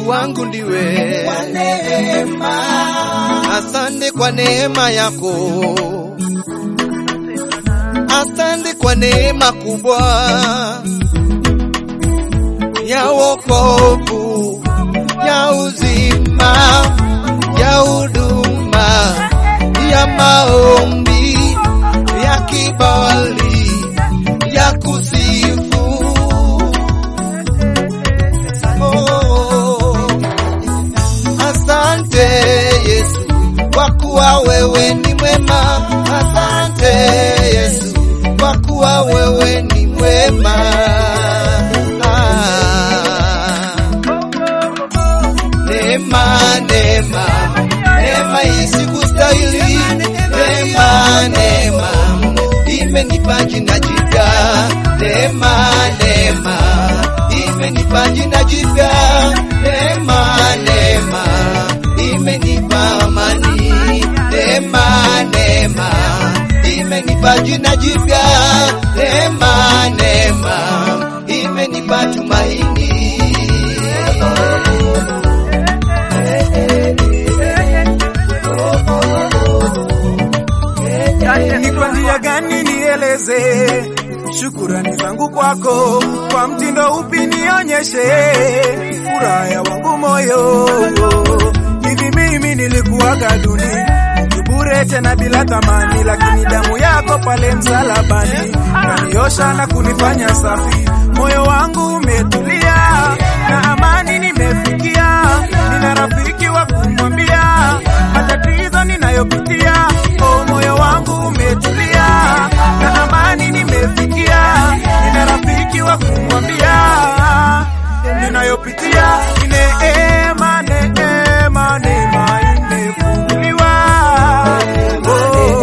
Mungu wangu ndiwe. kwa neema. Asante kwa neema yako, asante kwa neema kubwa ya wokovu, ya uzima, ya huduma, ya maombi, ya kibali, ya kusifu. Oh. Asante Yesu kwa kuwa wewe ni mwema. Asante Yesu kwa kuwa wewe ni mwema. Ah. Neema, neema, neema isikustahili. Neema, neema imenipa jina jipya. Neema, neema imenipa jina jipya. Neema, neema imenipa amani. Neema, neema imenipa jina jipya. Neema, neema imenipa tumaini. Ni kwa njia gani nieleze shukurani zangu kwako, kwa mtindo upi nionyeshe furaha ya wangu moyo. Hivi mimi nilikuwaga duni mtu bure tena bila thamani, lakini damu yako pale msalabani kaniosha na kunifanya safi. Moyo wangu umetulia na amani nimefikia, nina rafiki wa kumwambia matatizo ninayopitia. Oh, moyo wangu umetulia na amani nimefikia, nina rafiki wa kumwambia ninayopitia. Ni neema, neema, neema imefunguliwa. Oh,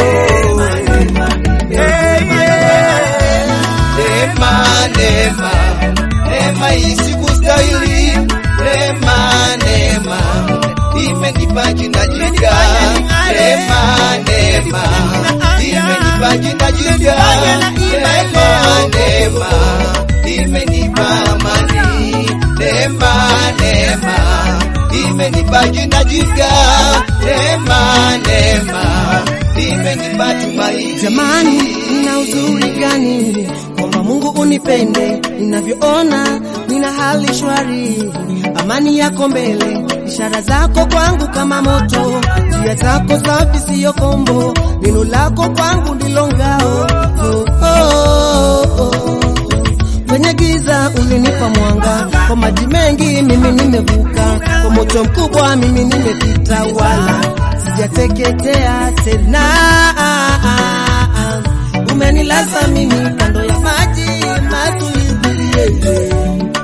eh, yeah. Neema, neema, neema isikustahili. Neema, neema imenipa jina jipya. Neema, neema imenipa jina jipya. Neema, neema imenipa amani. Neema, neema imenipa jina jipya. Neema, neema imenipa tumaini. Jamani, nina uzuri gani kwamba Mungu unipende, ninavyoona nina hali shwari, amani yako mbele, ishara zako kwangu kama moto, njia zako safi siyo kombo, neno lako kwangu ndilo ngao. Oh, oh, oh. Kwenye giza ulinipa mwanga, kwa maji mengi mimi nimevuka, kwa moto mkubwa mimi nimepita, wala sijateketea tena. Umenilaza mimi kando ya maji matulivu, yeye.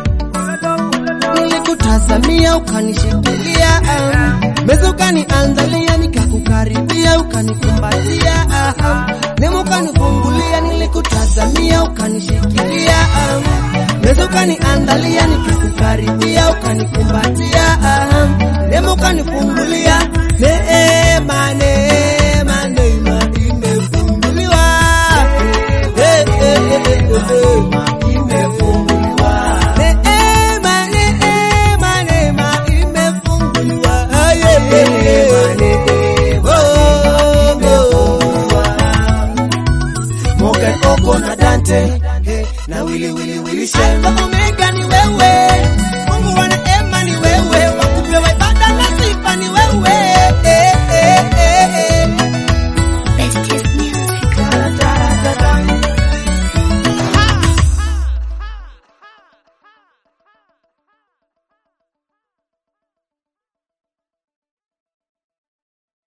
Nilikutazamia ukanishikilia, meza ukaniandalia, nikakukaribia ukanikumbatia, nemo ukanifungulia, nilikutazamia ukanishikilia, meza ukaniandalia, nikakukaribia ukanikumbatia, nemo ukanifungulia, neema neema neema imefunguliwa, Eh, eh, eh, eh, eh, eh.